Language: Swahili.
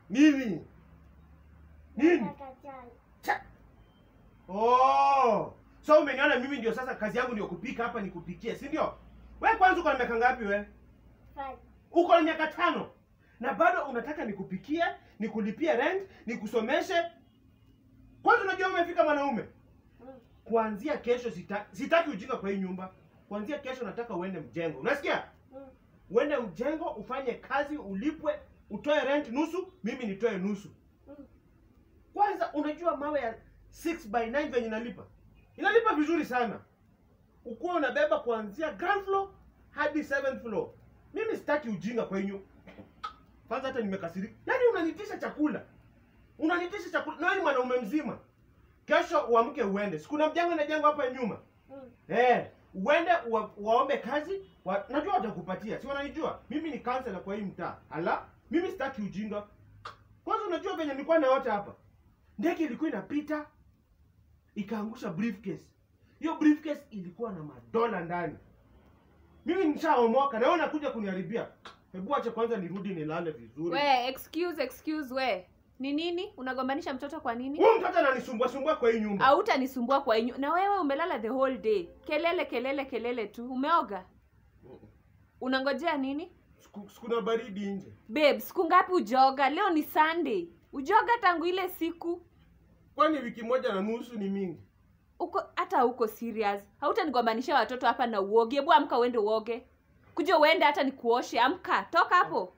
Nini? Nini? Nataka chai. Cha- Oh. So umeniona mimi ndio sasa kazi yangu ndio kupika hapa nikupikie, si ndio? Wewe kwanza uko na miaka ngapi wewe? Five. Uko na miaka tano. Na bado unataka nikupikie, nikulipie rent, nikusomeshe. Kwanza unajua umefika mwanaume. Mm. Kuanzia kesho sita, sitaki ujinga kwa hii nyumba. Kuanzia kesho nataka uende mjengo. Unasikia? Mm. Uende mjengo ufanye kazi, ulipwe, utoe rent nusu, mimi nitoe nusu. Mm. Kwanza unajua mawe ya 6 by 9 venye inalipa? Inalipa vizuri sana. Ukuwa unabeba kuanzia ground floor hadi 7th floor. Mimi sitaki ujinga kwa hiyo. Kwanza hata nimekasirika. Yaani unanitisha chakula. Unanitisha chakula. Na wewe ni mwanaume mzima. Kesho uamke uende. Sikuna mjengo na jengo hapa nyuma. Mm. Eh, uende wa, waombe kazi. Wa, najua watakupatia. Si wananijua? Mimi ni counselor kwa hii mtaa. Ala, mimi sitaki ujinga. Kwanza unajua venye nilikuwa na wote hapa. Ndege ilikuwa inapita ikaangusha briefcase. Hiyo briefcase ilikuwa na madola ndani. Mimi nishaomoka na wewe unakuja kuniharibia. Hebu acha kwanza nirudi nilale vizuri. we excuse excuse we ni nini unagombanisha mtoto kwa nini Huyu mtoto ananisumbua sumbua kwa hii nyumba. hautanisumbua kwa inyu na wewe umelala the whole day kelele kelele kelele tu umeoga unangojea nini Siku- Sikuna baridi nje. babe siku ngapi ujoga leo ni sunday ujoga tangu ile siku Kwani wiki moja na nusu ni mingi? uko hata uko serious hautanigombanisha watoto hapa na uoge hebu amka uende uoge kuja uende hata nikuoshe amka toka hapo